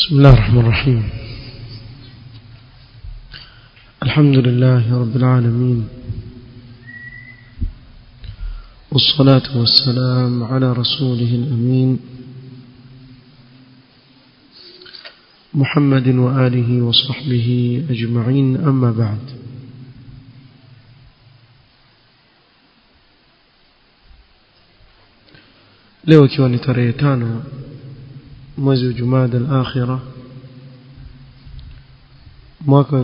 بسم الله الرحمن الرحيم الحمد لله رب العالمين والصلاة والسلام على رسوله الأمين محمد وآله وصحبه أجمعين أما بعد leo ikiwa ni tarehe tano mwezi wa jumada al-akhira mwaka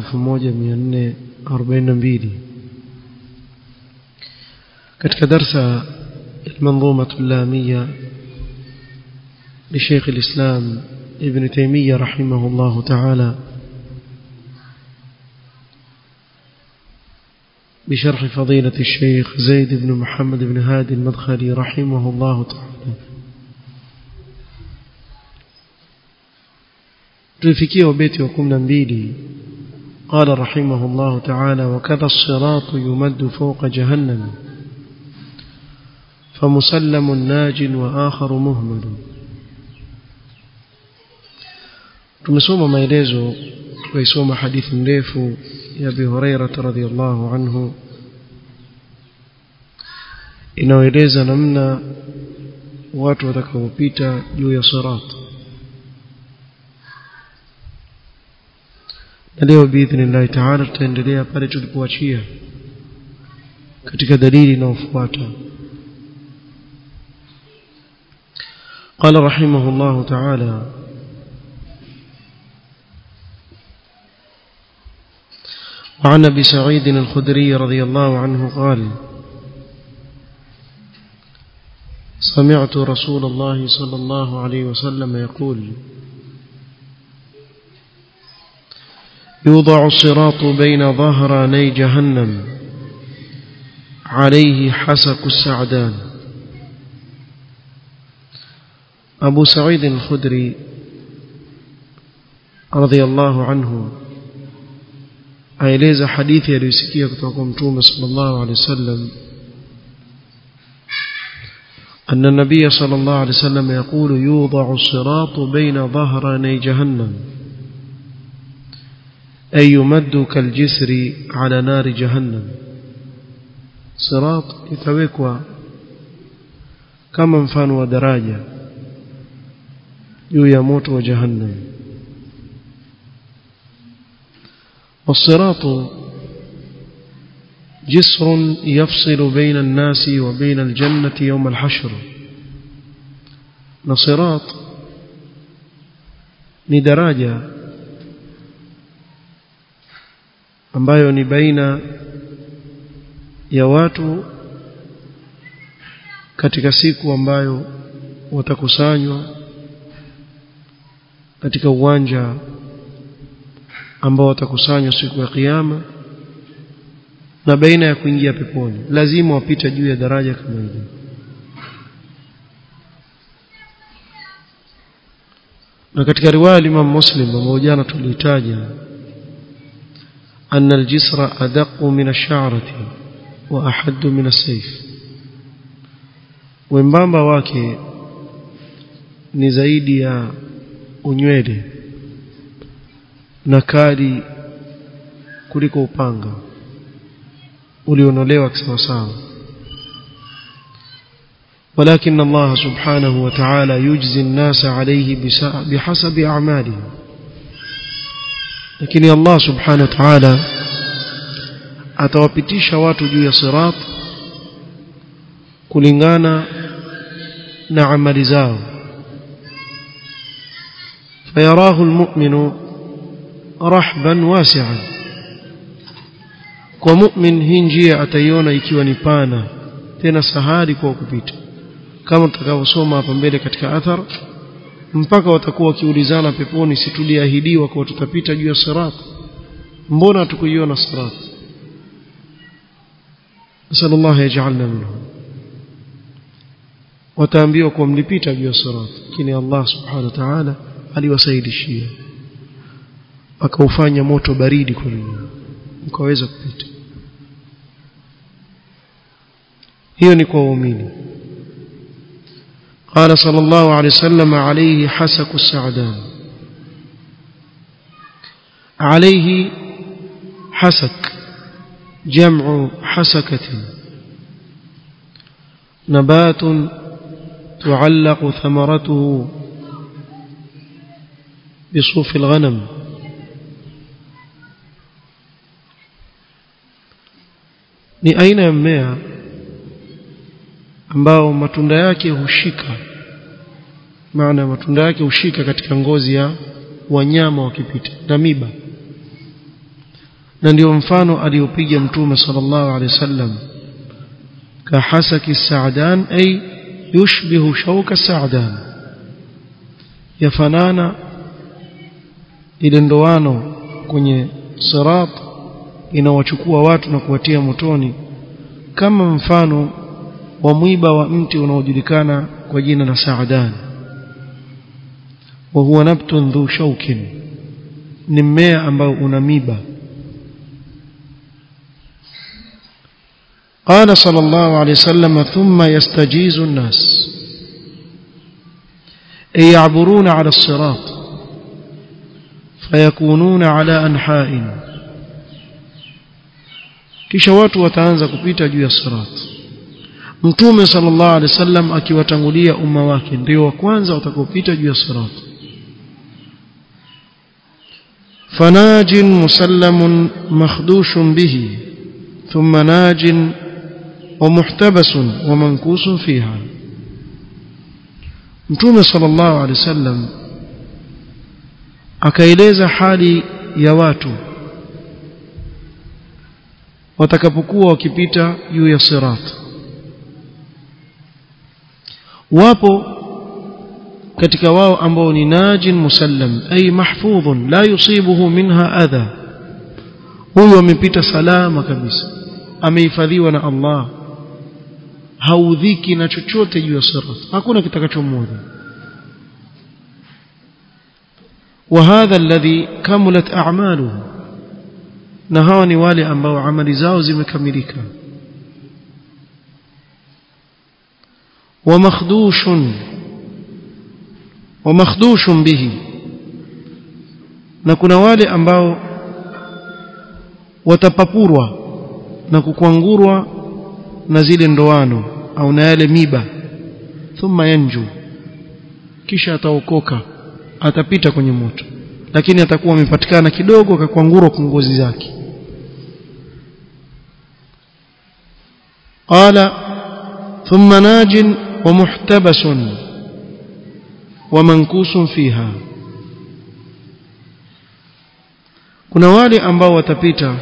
1442 katika darsa المنظومة اللامية لشيخ الإسلام ابن تيمية رحمه الله تعالى بشرح فضيلة الشيخ زيد بن محمد بن هادي المدخلي رحمه الله تعالى tulifikia ubeti wa 12 قال رحمه الله تعالى وكذا الصراط يمد فوق جهنم فمسلم ناج وآخر مهمل tumesoma maelezo tukaisoma hadithi ndefu ya Abi Hurairah radhiyallahu anhu inaeleza namna watu watakaopita juu ya sirat na leo biidhnillahi taala tutaendelea pale tulipoachia katika dalili inayofuata قال رحمه الله تعالى وعن ابي سعيد الخدري رضي الله عنه قال سمعت رسول الله صلى الله عليه وسلم يقول يوضع الصراط بين ظهراني جهنم عليه حسك السعدان أبو سعيد الخدري رضي الله عنه aeleza hadithi aliyosikia kutoka kwa mtume sallallahu alaihi wasallam أن النبي صلى الله عليه وسلم يقول يوضع الصراط بين ظهراني جهنم أي يمد كالجسر على نار جهنم صراط يتوكوا كما مفان ودراجة يو يموت وجهنم والصراط جسر يفصل بين الناس وبين الجنة يوم الحشر نصراط ni daraja ambayo ni baina ya watu katika siku ambayo watakusanywa katika uwanja ambao watakusanywa siku ya kiyama na baina ya kuingia peponi lazima wapita juu ya daraja kama hili na katika riwaya Imam Muslim ambayo jana tulitaja أن الجسر أدق من الشعرة وأحد من السيف wembamba wake ni zaidi ya unywele na kali kuliko upanga ulionolewa kisawasawa ولكن الله سبحانه وتعالى يجزي الناس عليه بحسب أعمالهم lakini Allah subhanahu wa ta'ala atawapitisha watu juu ya sirat kulingana na amali zao fayarahu almu'minu rahban wasi'an kwa mu'min hii njia ataiona ikiwa ni pana tena sahali kwa kupita kama tutakavyosoma hapa mbele katika athar mpaka watakuwa wakiulizana peponi si tuliahidiwa kwa tutapita juu ya sirat mbona tukuiona sirat sallallahu yaj'alna minhum wataambiwa kwa mlipita juu ya sirat lakini Allah subhanahu wa ta'ala aliwasaidishia akaufanya moto baridi kwa nyinyi mkaweza kupita hiyo ni kwa waumini قال صلى الله عليه وسلم عليه حسك السعدان عليه حسك جمع حسكة نبات تعلق ثمرته بصوف الغنم ni aina ya mmea ambao matunda yake hushika maana matunda yake hushika katika ngozi ya wanyama wakipita na miba na ndio mfano aliopiga mtume sallallahu alaihi wasallam kahasaki sa'dan ay yushbihu shauka sa'dan yafanana ile ndoano kwenye sirat inawachukua watu na kuwatia motoni kama mfano wa mwiba wa mti unaojulikana kwa jina la sa'dan wa huwa nabtun dhu shaukin ni mmea ambao una miba قال صلى الله عليه وسلم ثم يستجيز الناس أي يعبرون على الصراط فيكونون على أنحاء kisha watu wataanza kupita juu ya sirat mtume sallallahu alaihi wasallam akiwatangulia umma wake ndio wa kwanza watakopita juu ya sirat fanajin musallamun makhdushin bihi thumma najin ومحتبس ومنكوس فيها mtume sallallahu alaihi wasallam akaeleza hali ya watu watakapokuwa wakipita juu ya sirat wapo katika wao ambao ni najin musallam ay mahfudhun la yusibuhu minha adha huyo amepita salama kabisa amehifadhiwa na Allah haudhiki na chochote juu ya sirat hakuna kitakachomwona وهذا الذي كملت اعماله na hawa ni wale ambao amali zao zimekamilika ومخدوش ومخدوش به na kuna wale ambao watapapurwa na kukwangurwa na zile ndoano au na yale miba thumma yanju kisha ataokoka atapita kwenye moto lakini atakuwa amepatikana kidogo akakwangurwa kwa ngozi zake قال ثم ناج ومحتبس ومنكوس فيها kuna wale ambao watapita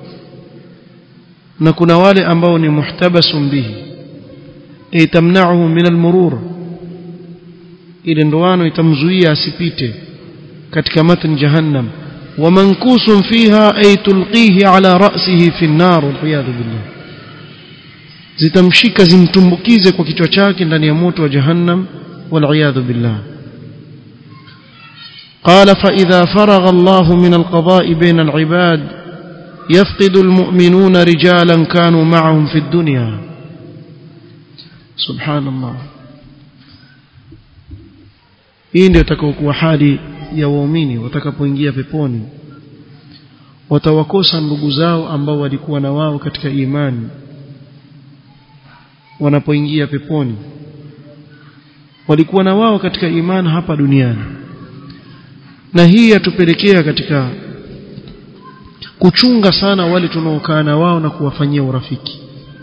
na kuna wale ambao ni muhtabasun bihi ay tamna'uhu min almurur ile ndoano itamzuia asipite katika matn jahannam wa mankusun fiha ay tulqihi ala ra'sihi fi an-nar wal'iyadu billah zitamshika zimtumbukize kwa kichwa chake ndani ya moto wa jahannam wal'iyadu billah قال فإذا فرغ الله من القضاء بين العباد يفقد المؤمنون رجالا كانوا معهم في الدنيا سبحان الله hii ndio itakayokuwa hali ya waumini watakapoingia peponi watawakosa ndugu zao ambao walikuwa na wao katika imani wanapoingia peponi walikuwa na wao katika imani hapa duniani na hii yatupelekea katika kuchunga sana wale tunaokaa na wao na kuwafanyia urafiki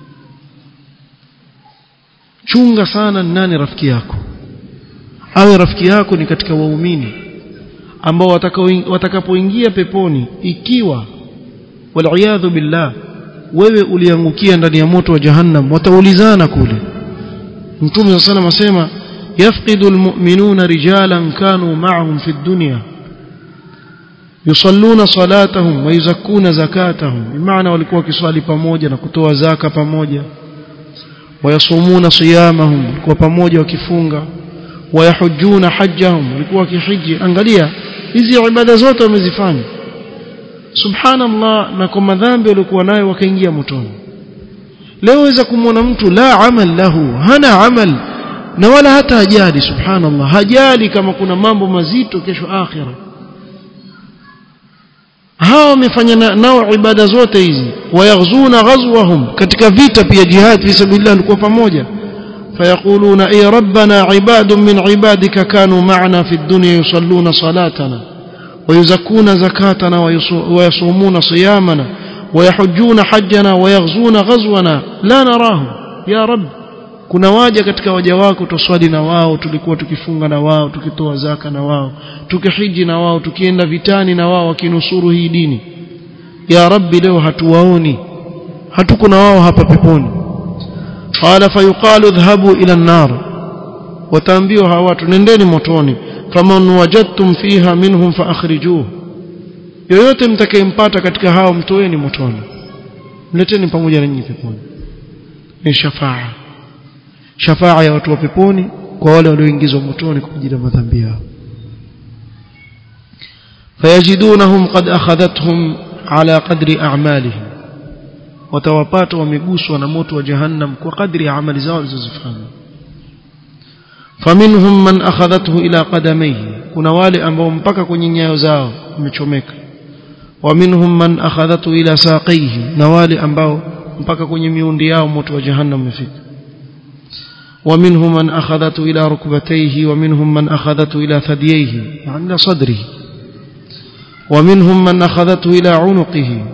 chunga sana nani rafiki yako awe rafiki yako ni katika waumini ambao watakapoingia peponi ikiwa waliyadhu billah wewe uliangukia ndani ya moto wa jahannam wataulizana kule mtume sana asema yafqidu almu'minuna rijalan kanu ma'ahum fi dunya yusalluna salatahum wa yuzakkuna zakatahum bimaana walikuwa wakiswali pamoja na kutoa zaka pamoja wayasumuna siyamahum walikuwa pamoja wakifunga wayahujuna hajjahum walikuwa wakihiji angalia hizi ibada zote wamezifanya subhanallah na kwa madhambi walikuwa nayo wakaingia motoni leo waweza kumwona mtu la amal lahu hana amal na wala hata hajali subhanallah hajali kama kuna mambo mazito kesho akhira hao wamefanya nao ibada zote hizi wayaghzuna ghazwahum katika vita pia jihad fi sabilillah walikuwa pamoja فيقولون اي ربنا عباد من عبادك كانوا معنا في الدنيا يصلون صلاتنا ويزكون زكاتنا ويصومون صيامنا ويحجون حجنا ويغزون غزونا لا نراهم يا رب kuna waja katika waja wako tuswali na wao tulikuwa tukifunga na wao tukitoa zaka na wao tukihiji na wao tukienda vitani na wao wakinusuru hii dini ya rabbi leo hatuwaoni hatuko na wao hapa peponi qala fayuqalu dhhabu ila an-nar wataambiwa hawa watu nendeni motoni faman wajadtum fiha minhum faakhrijuhu yoyote mtakayempata katika hao mtoeni motoni mleteni pamoja na nyinyi peponi ni shafaa shafaa ya watu wa peponi kwa wale walioingizwa motoni kwa ajili ya madhambi yao fayajidunahum qad akhadhathum ala qadri a'malihim watawapata wameguswa na moto wa jahannam kwa kadri ya amali zao walizozifanya faminhum man akhadhathu ila qadamayhi kuna wale ambao mpaka kwenye nyayo zao umechomeka wa minhum man akhadhathu ila saqihi na wale ambao mpaka kwenye miundi yao moto wa jahannam umefika ومنهم من أخذته إلى ركبتيه ومنهم من أخذته إلى ثدييه يعني إلى صدره ومنهم من أخذته إلى عنقه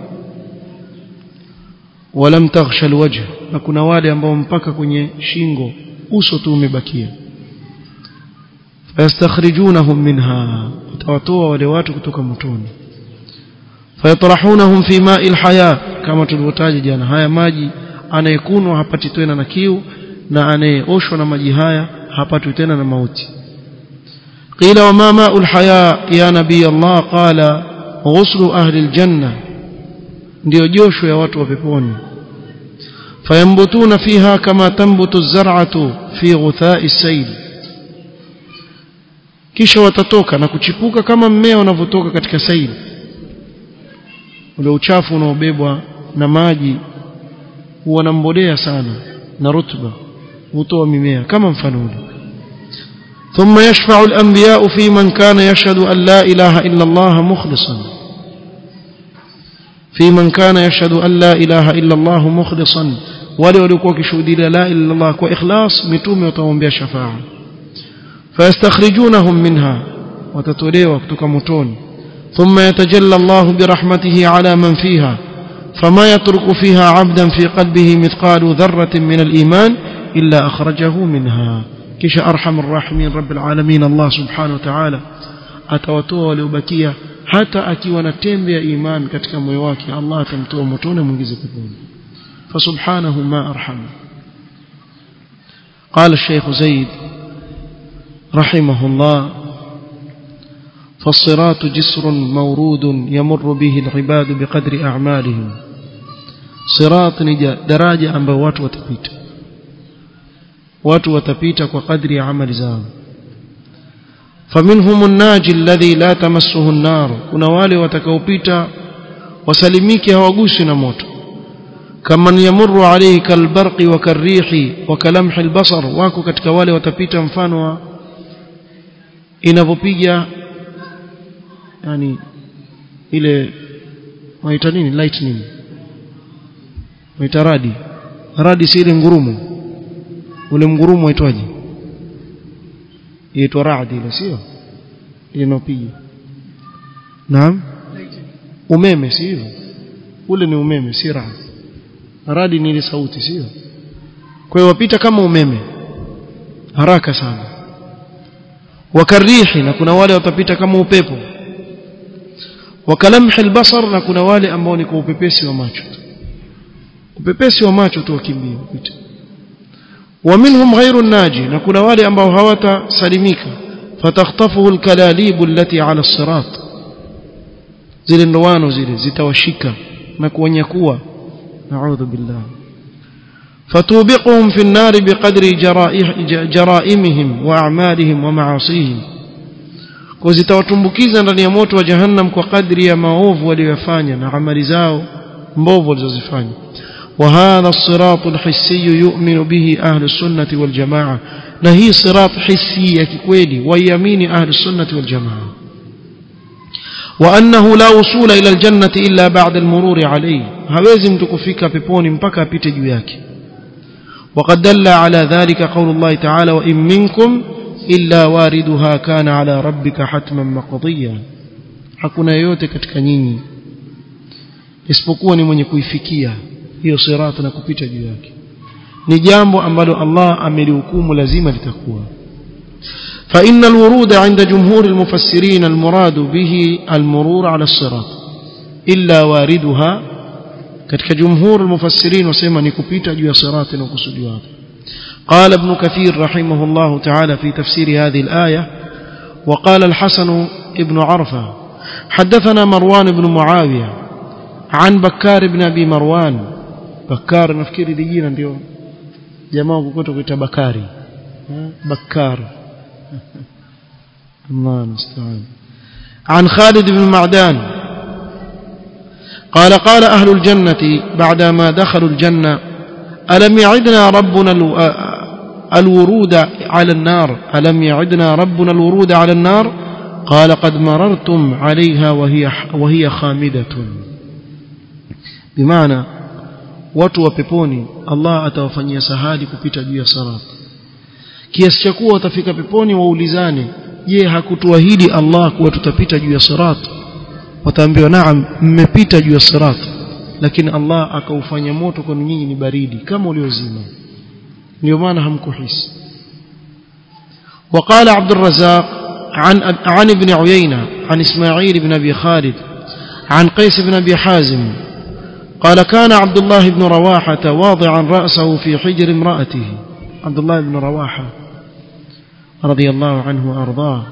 ولم تغش الوجه na kuna wale ambao mpaka kwenye shingo uso tu umebakia fayastakhrijunahum minha watawatoa wale watu kutoka motoni fayatrahunahum fi ma'il haya kama tulivyotaja jana haya maji anayekunwa hapati tena na kiu na anayeoshwa na maji haya hapatwi tena na mauti qila wa ma ma'ul haya ya nabii Allah qala ghuslu ahli aljanna ndio josho ya watu wa peponi fayambutuna fiha kama tambutu az-zar'atu fi ghutha'i as-sayl kisha watatoka na kuchipuka kama mmea unavyotoka katika saili ule uchafu unaobebwa na maji huwa na mbolea sana na rutuba hutoa mimea kama mfano ule ثم يشفع الأنبياء في من كان يشهد أن لا إله إلا الله مخلصا في من كان يشهد أن لا إله إلا الله مخلصا wale walikuwa wakishuhudia la ilaha illa Allah kwa ikhlas mitume wataombea shafaa fayastakhrijunahum minha watatolewa kutoka motoni thumma yatajalla Allah birahmatihi ala man fiha فما يترك فيها عبدا في قلبه مثقال ذرة من الإيمان إلا أخرجه منها كش أرحم الراحمين رب العالمين الله سبحانه وتعالى أتوتوه وليبكيه hata akiwa na tembe ya iman katika moyo wake Allah atamtoa motoni mwingize peponi فسبحانه ما أرحم قال الشيخ زيد رحمه الله فالصراط جسر مورود يمر به العباد بقدر أعمالهم صراط نجا دراجة أم watu watapita watu watapita kwa kadri ya amali zao فمنهم الناجي الذي لا تمسه النار kuna wale watakaopita wasalimike hawagusi na moto كمن يمر عليه كالبرق وكالريح وكلمح البصر wako katika wale watapita mfano wa inavyopiga yani ile waita nini lightning waita radi radi si ile ngurumo ule ngurumo waitwaje inaitwa radi ile sio ile inapiga naam umeme si hivyo ule ni umeme si radi radi ni ile sauti sio kwa hiyo wapita kama umeme haraka sana wakarihi na kuna wale watapita kama upepo wakalamhi albasar na kuna wale ambao ni kwa upepesi wa macho upepesi wa macho tu wakimbia upita ومنهم غير الناجي na kuna wale ambao hawatasalimika fatakhtafuhu alkalalib allati ala الصراط zile ndoano zile zitawashika na kuwanyakua نعوذ بالله فتوبقهم في النار بقدر جرائمهم وأعمالهم ومعاصيهم kuzitawatumbukiza ndani ya moto wa jahannam kwa kadri ya maovu waliyofanya na amali zao mbovu walizozifanya وهذا الصراط الحسي يؤمن به أهل السنة والجماعة نهي صراط حسي ككويلي ويمين أهل السنة والجماعة وأنه لا وصول إلى الجنة إلا بعد المرور عليه هوازم تكفيك بيبوني مبكى بيتجوياك وقد دل على ذلك قول الله تعالى وإن منكم إلا واردها كان على ربك حتما مقضيا hakuna yote katika nyinyi isipokuwa ni mwenye kuifikia hiyo sirata na kupita juu yake ni jambo ambalo Allah amelihukumu lazima litakuwa فإن الورود عند جمهور المفسرين المراد به المرور على الصراط إلا واردها katika جمهور المفسرين وسمى نكبيتا جوا صراط وكسجوا قال ابن كثير رحمه الله تعالى في تفسير هذه الآية وقال الحسن ابن عرفة حدثنا مروان بن معاوية عن بكار بن أبي مروان بكار نفكيري ديجينا اليوم جماعة كتب بكاري بكار الله المستعان عن خالد بن معدان قال قال أهل الجنة بعدما دخلوا الجنة ألم يعدنا ربنا الورود على النار ألم يعدنا ربنا الورود على النار قال قد مررتم عليها وهي وهي خامدة بمعنى watu wa peponi Allah atawafanyia sahali kupita juu ya sirat kiasi cha kuwa watafika peponi waulizane je hakutuahidi Allah kuwa tutapita juu ya sirat wataambiwa naam mmepita juu ya sirat lakini Allah akaufanya moto kwa nyinyi ni baridi kama uliozima ndio maana hamkuhisi وقال عبد الرزاق عن عن ابن عيينة عن إسماعيل بن أبي خالد عن قيس بن أبي حازم قال كان عبد الله بن رواحة واضعا رأسه في حجر امرأته عبد الله بن رواحة رضي الله عنه وأرضاه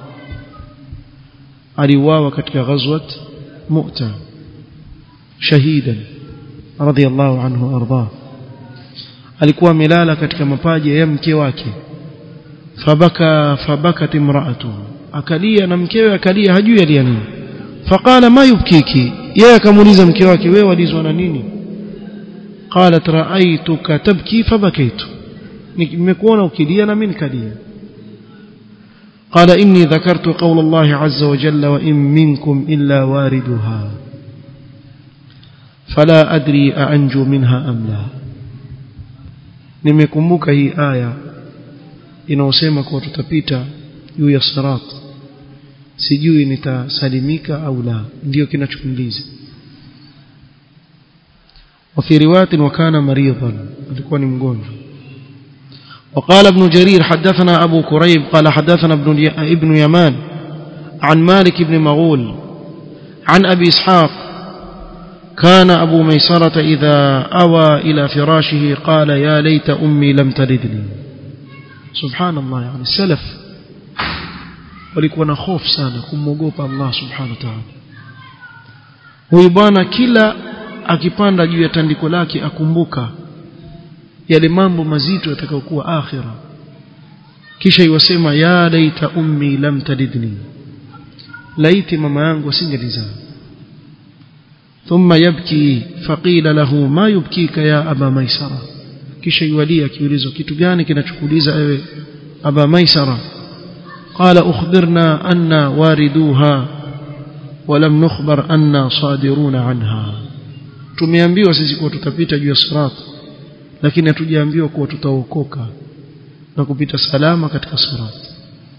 aliuawa katika ghazwat mu'ta shahidan radiyallahu anhu arda alikuwa amelala katika mapaja ya mke wake fabaka fabakat imra'atu akalia na mkewe akalia hajui alia nini faqala ma yubkiki yeye akamuuliza mke wake wewe walizwa na nini qalat ra'aytuka tabki fabakaitu nimekuona ukilia na mimi nikalia قال إني ذكرت قول الله عز وجل وإن منكم إلا واردها فلا أدري أأنجو منها أم لا nimekumbuka hii aya inaosema kuwa tutapita juu ya sirat sijui nitasalimika au la ndio kinachokuuliza وفي روايه وكان مريضا alikuwa ni mgonjwa وقال ابن جرير حدثنا أبو كريب قال حدثنا ابن, ابن يمان عن مالك بن مغول عن أبي إسحاق كان أبو ميسرة إذا أوى إلى فراشه قال يا ليت أمي لم تلدني سبحان الله يعني السلف walikuwa na hofu sana kumwogopa Allah subhanahu wa ta'ala huyu bwana kila akipanda juu ya tandiko lake akumbuka yale mambo mazito yatakayokuwa akhira kisha iwasema ya laita ummi lam talidni laiti mama yangu asingelizaa ثم يبكي فقيل له ما يبكيك يا أبا ميسرة kisha iwalia akiulizwa kitu gani kinachokuuliza ewe aba maisara qala ukhbirna anna wariduha walam nukhbar anna sadiruna anha tumeambiwa sisi kuwa tutapita juu ya sirat lakini hatujaambiwa kuwa tutaokoka na kupita salama katika sirat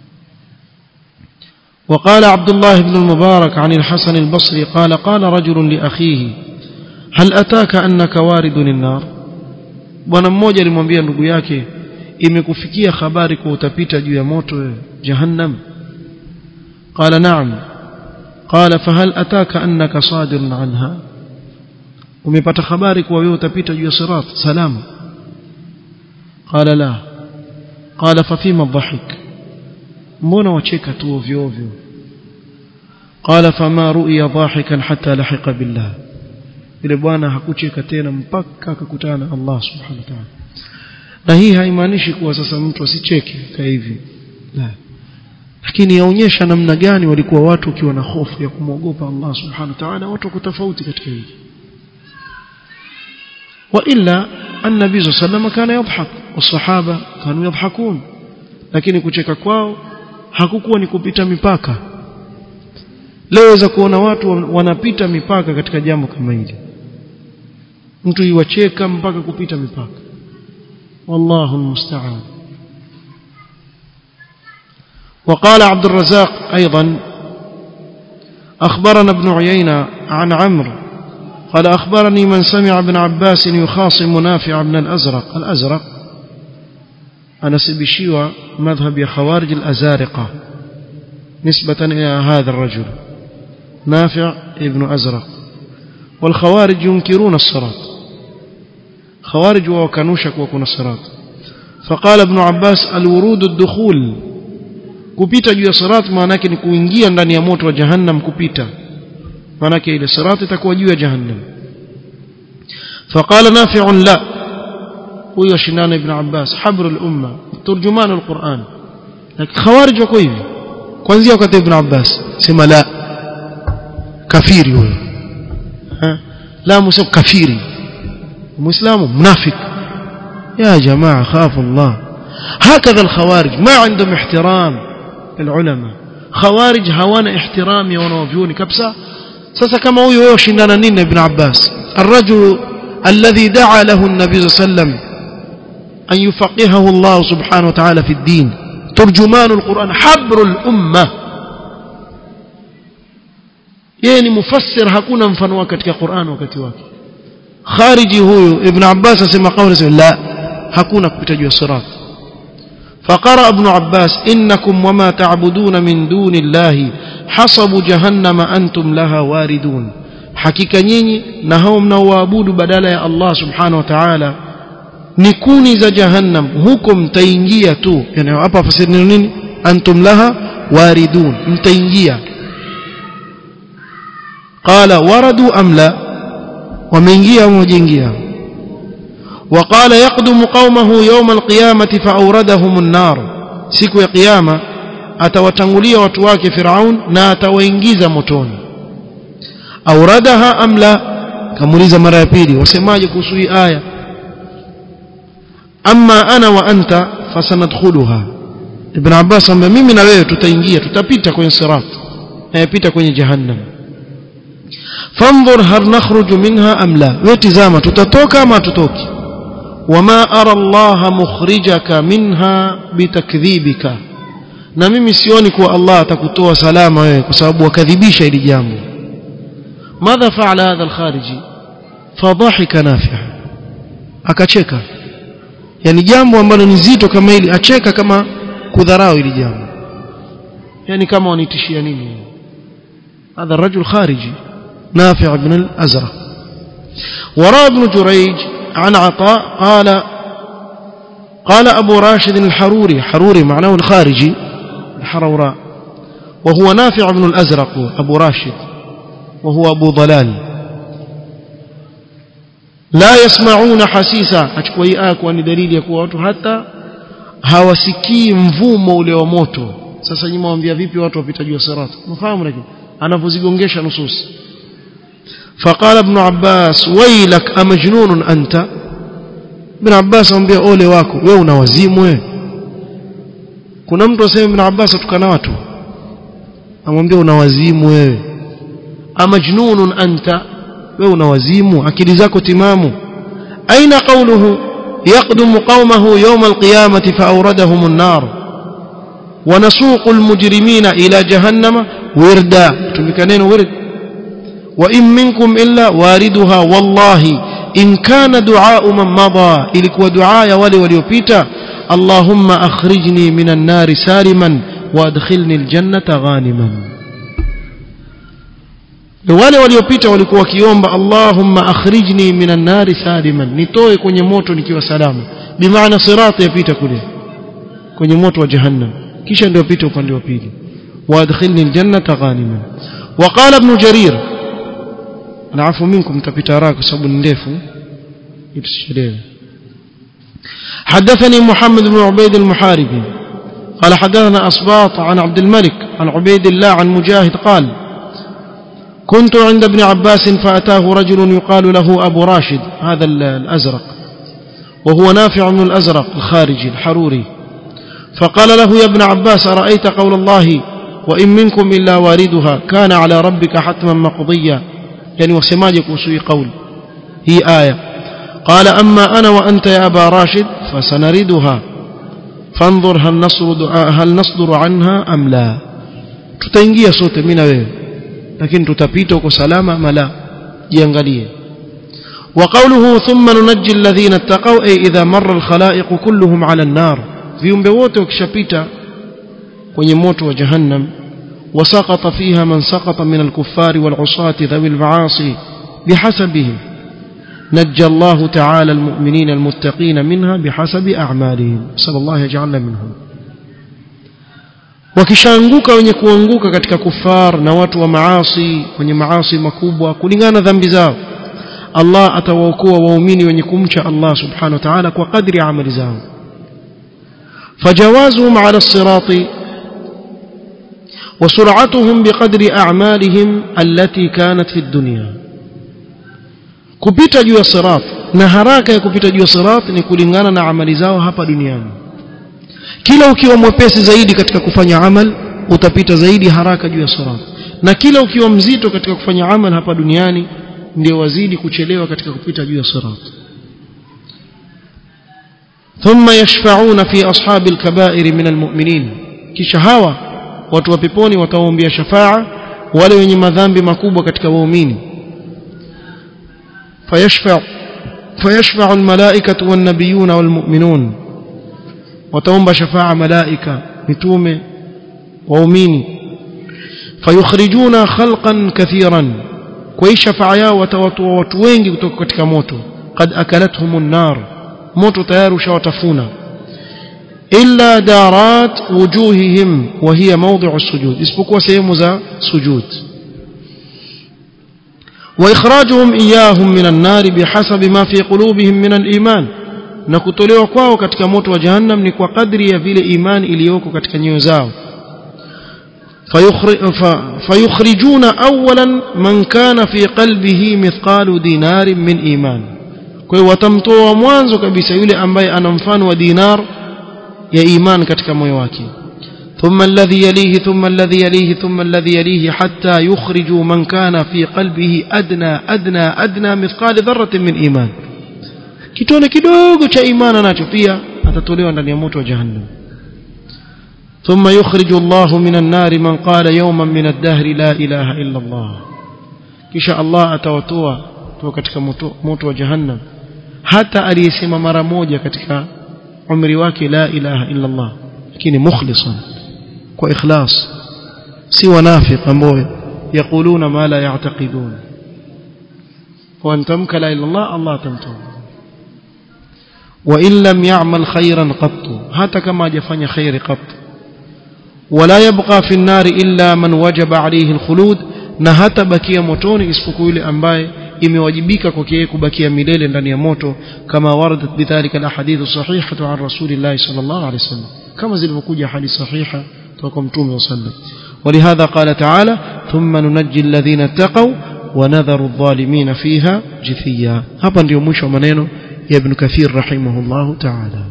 وقال عبد الله بن المبارك عن الحسن البصري قال قال رجل لأخيه هل أتاك أنك وارد النار bwana mmoja alimwambia ndugu yake imekufikia habari kwa utapita juu ya moto jahannam qala na'am qala fahal ataka annaka sadirun anha umepata habari kwa wewe utapita juu ya sirat salama qala la qala fa fima dhahik mbona wacheka tu ovyo ovyo qala fama ru'ya dhahikan hatta lahiqa billah yule bwana hakucheka tena mpaka akakutana na Allah subhanahu wa ta'ala na hii haimaanishi kuwa sasa mtu asicheke ka hivi la lakini yaonyesha namna gani walikuwa watu wakiwa na hofu ya kumwogopa Allah subhanahu wa ta'ala watu wako tofauti katika hili وإلا النبي صلى الله عليه وسلم كان يضحك والصحابة كانوا يضحكون lakini kucheka kwao hakukuwa ni kupita mipaka leo waweza kuona watu wanapita mipaka katika jambo kama hili mtu iwacheka mpaka kupita mipaka wallahu almusta'an وقال عبد الرزاق أيضا أخبرنا ابن عيينة عن عمرو قال أخبرني من سمع ابن عباس يخاصم نافع بن الأزرق الأزرق أنا سبشيوى مذهب يا خوارج الأزارقة نسبة إلى هذا الرجل نافع ابن أزرق والخوارج ينكرون الصراط خوارج وكانوشك وكون الصراط فقال ابن عباس الورود الدخول kupita juu ya sirat maana yake ni kuingia ndani ya moto wa jahannam kupita maana yake ile sirat itakuwa juu ya jahannam فقال نافع لا huyo shindana ibn Abbas habr al-umma turjuman al-Quran lakini khawarij wako hivi kuanzia wakati ibn Abbas sema la kafiri huyo la musab kafiri muislamu mnafik يا جماعه خافوا الله هكذا الخوارج ما عندهم احترام العلماء خوارج hawana ihtiram ya wanavyuoni kabisa sasa kama huyo wewe shindana nini na ibn Abbas الرجل الذي دعا له النبي صلى الله عليه وسلم أن يفقهه الله سبحانه وتعالى في الدين ترجمان القرآن حبر الأمة يعني مفسر hakuna mfano wake katika Qur'an wakati wake khariji huyu ibn Abbas asema kauli la hakuna kupita juu ya sirat فقرأ ابن عباس إنكم وما تعبدون من دون الله حصب جهنم أنتم لها واردون حقيقة نيني نهوم نوابود بدل يا الله سبحانه وتعالى نكوني ذا جهنم هكم تينجية تو يعني أبا فسرنين أنتم لها واردون متينجية قال وردوا أم لا ومنجية ومجنجية وقال يقدم قومه يوم القيامة فأوردهم النار siku ya kiyama atawatangulia watu wake Firaun na atawaingiza motoni auradaha am la kamuliza mara ya pili wasemaje kuhusu hii aya amma ana wa anta fasanadkhuluha ibn Abbas ambaye mimi na wewe tutaingia tutapita kwenye sirat na kwenye jahannam fanzur hal nakhruju minha am la wewe tizama tutatoka ama tutoki وما أرى الله مخرجك منها بتكذيبك na mimi sioni kuwa Allah atakutoa salama wewe kwa sababu wakadhibisha hili jambo madha faala hadha alkhariji fadhahika nafi' akacheka yani jambo ambalo ni zito kama hili acheka kama kudharau hili jambo yani kama wanitishia nini هذا الرجل خارجي نافع بن الأزرق وراى ابن جريج عن عطاء قال قال أبو راشد الحروري حروري معناه الخارجي الحروراء وهو نافع بن الأزرق أبو راشد وهو أبو ضلال لا يسمعون حسيسا achukua hii aya kuwa ni dalili ya kuwa watu hata hawasikii mvumo ule wa moto sasa nyinyi mwambia vipi watu wapita juu ya sirat mfahamu lakini anapozigongesha nusus فقال ابن عباس ويلك امجنون انت ابن عباس amwambia ole wako wewe una wazimu wewe kuna mtu asema ibn Abbas atukana watu amwambia una wazimu wewe amajnunun anta wewe una wazimu akili zako timamu aina qawluhu يقدم قومه يوم القيامة فأوردهم النار ونسوق المجرمين إلى جهنم وردا تمكنين ورد وإن منكم إلا واردها والله إن كان دعاء من مضى إلك ودعاء ولي وليوبيتا اللهم أخرجني من النار سالما وأدخلني الجنة غانما wale waliopita walikuwa wakiomba Allahumma akhrijni minan nari saliman nitoe kwenye moto nikiwa salama bimaana sirati yapita kule kwenye moto wa jahannam kisha ndio pita upande wa pili waadkhilni aljannata ghaniman وقال ابن جرير naafu minkum tapita haraka kwa sababu ni ndefu itusichelewe حدثني محمد بن عبيد المحاربي قال حدثنا أصباط عن عبد الملك عن عبيد الله عن مجاهد قال كنت عند ابن عباس فأتاه رجل يقال له أبو راشد هذا الأزرق وهو نافع من الأزرق الخارجي الحروري فقال له يا ابن عباس أرأيت قول الله وإن منكم إلا واردها كان على ربك حتما مقضيا يعني وسماجك وسوي قول هي آية قال أما أنا وأنت يا أبا راشد فسنردها فانظر هل نصدر, هل نصدر عنها أم لا tutaingia sote mimi na wewe lakini tutapita huko salama ama la jiangalie وقوله ثم ننجي الذين اتقوا أي إذا مر الخلائق كلهم على النار viumbe wote wakishapita kwenye moto wa jahannam وسقط فيها من سقط من الكفار والعصاة ذوي المعاصي بحسبهم نجى الله تعالى المؤمنين المتقين منها بحسب أعمالهم صلى الله يجعلنا منهم wakishaanguka wenye kuanguka katika kufar na watu wa maasi wenye maasi makubwa kulingana dhambi zao Allah atawaokoa waumini wenye kumcha Allah subhanahu wa ta'ala kwa kadri ya amali zao فجوازهم على الصراط وسرعتهم بقدر أعمالهم التي كانت في الدنيا kupita juu ya sirat na haraka ya kupita juu ya sirat ni kulingana na amali zao hapa duniani kila ukiwa mwepesi zaidi katika kufanya amal utapita zaidi haraka juu ya sirat na kila ukiwa mzito katika kufanya amal hapa duniani ndio wazidi kuchelewa katika kupita juu ya sirat ثم يشفعون في أصحاب الكبائر من المؤمنين kisha hawa watu wa peponi wataombea shafaa wale wenye madhambi makubwa katika waumini فيشفع فيشفع الملائكة والنبيون والمؤمنون وتومب شفاعة ملائكة متومة وأمين فيخرجون خلقا كثيرا كوي شفاعة وتوتوا وتوينج كتك موتو قد أكلتهم النار موتو تيار شوتفونا إلا دارات وجوههم وهي موضع السجود اسبقوا سيمزا سجود وإخراجهم إياهم من النار بحسب ما في قلوبهم من الإيمان na kutolewa kwao katika moto wa jahannam ni kwa kadri ya vile imani iliyoko katika nyoyo zao fayukhrijuna awalan man kana fi qalbihi mithqalu dinarin min iman kwa hiyo watamtoa mwanzo kabisa yule ambaye ana mfano wa dinar ya iman katika moyo wake ثم الذي يليه ثم الذي يليه ثم الذي يليه حتى يخرجوا من كان في قلبه أدنى أدنى أدنى مثقال ذرة من إيمان kitone kidogo cha imani nacho pia atatolewa ndani ya moto wa jahannam ثم يخرج الله من النار من قال يوما من الدهر لا إله إلا الله kisha Allah atawatoa kutoka katika moto, moto wa jahannam hata aliyesema mara moja katika umri wake la ilaha illa Allah lakini mukhlisan kwa ikhlas si wanafiq ambao yakuluna ma la ya'taqidun kwa antamka la ilaha illallah Allah tamtoa wa in lam ya'mal khayran qattu hata kama hajafanya khairi qattu ولا يبقى في النار إلا من وجب عليه الخلود na hata bakia motoni isipokuwa yule ambaye imewajibika kwake yeye kubakia milele ndani ya moto kama waradat bidhalika alahadith sahihatu an rasulillah sallallahu alayhi wasallam kama zilivyokuja hadithi sahiha kutoka mtume sallallahu ولهذا قال تعالى ثم ننجي الذين اتقوا ونذر الظالمين فيها جثيا hapa ndio mwisho wa maneno ya ibn kathir rahimahullah ta'ala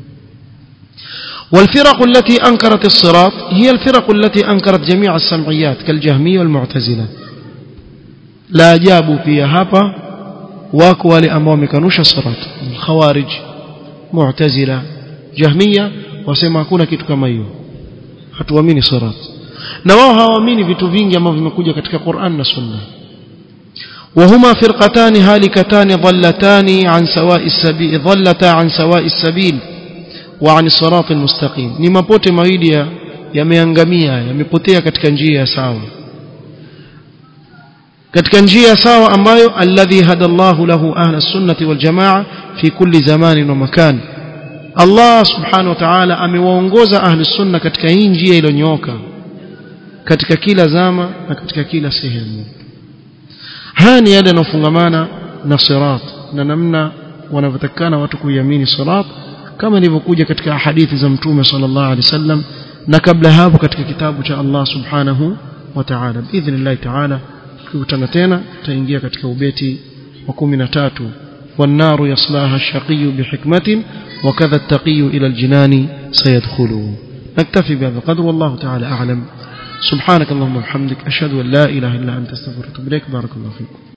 والفرق التي أنكرت الصراط هي الفرق التي أنكرت جميع السمعيات كالجهمية والمعتزلة لا جابوا فيها هابا wako wale ambao wamekanusha sirat khawarij mu'tazila jahmiya wasema hakuna kitu kama hiyo hatuamini sirat na wao hawaamini vitu vingi ambavyo vimekuja katika Qur'an na Sunna وهما فرقتان هالكتان ضلتان عن سواء السبيل ضلتا عن سواء السبيل وعن الصراط المستقيم ni mapote mawili yameangamia yamepotea katika njia ya sawa katika njia sawa ambayo alladhi hadallahu lahu ahla sunnati wal jamaa fi kulli zamanin wa makan Allah subhanahu wa ta'ala amewaongoza ahli sunna katika hii njia iliyonyooka katika kila zama na katika kila sehemu haya ni yale yanayofungamana na sirat na namna wanavyotakana watu kuiamini sirat kama ilivyokuja katika hadithi za mtume sallallahu alaihi wasallam na kabla hapo katika kitabu cha Allah subhanahu wa ta'ala biidhnillah ta'ala tukutana tena tutaingia katika ubeti wa 13 والنار يصلاها الشقي بحكمة وكذا التقي إلى الجنان سيدخله نكتفي بهذا القدر والله تعالى أعلم سبحانك اللهم وبحمدك أشهد أن لا إله إلا أنت استغفرك وأتوب إليك بارك الله فيكم